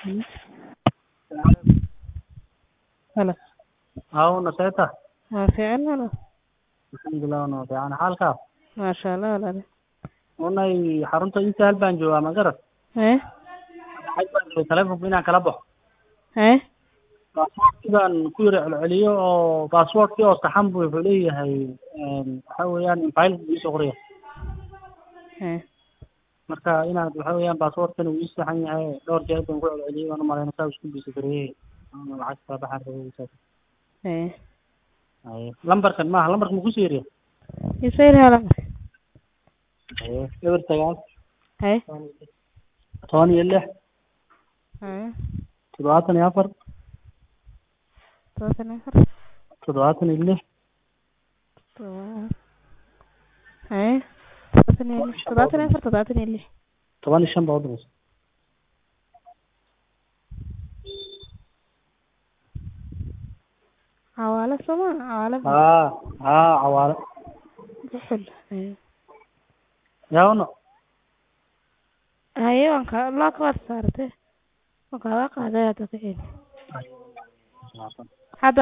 Halo. Hauna seeta Waa fiican walaal. alxamdulilah wana fiican xaalkaa Maasha Allah walaal. unay xarunta inta hal baan joogaa ma garat Eh? xaj baan rabay taleefonku inaan kala baxo Eh? baasboortkii baan ku yara celceliyo oo baasboortkii oo saxan bu wuxuu leeyahay waxa weeyaan faylka buu iisoo qoraya Eh. marka inaad waxa weeyaan baasboortkana uu ii saxan yahay dhowr jeer baan ku celceliyey waan umalayna saa isku bisa gareeyey lacag kala baxaan rabay isaas Eh. haye lambarkan maaha lambarka ma kusii yariya Isayr hala. haye eber sagaal Eh? toban iyo lix Eh. toddobaatan iyo afar Todobaatan iyo afar. toddobaatan iyo lix Todoba- Eh? Todobaatan iyo lix. Todobaatan iyo afar, todobaatan iyo lix. toban iyo shan baa udhigaysa Cawaale soma? Cawaale haa haa cawaale buxul. Eh. yaawno Haye waan ka loo ka war saartay. Waan kaaga qaaday hadda ka celin. Haye.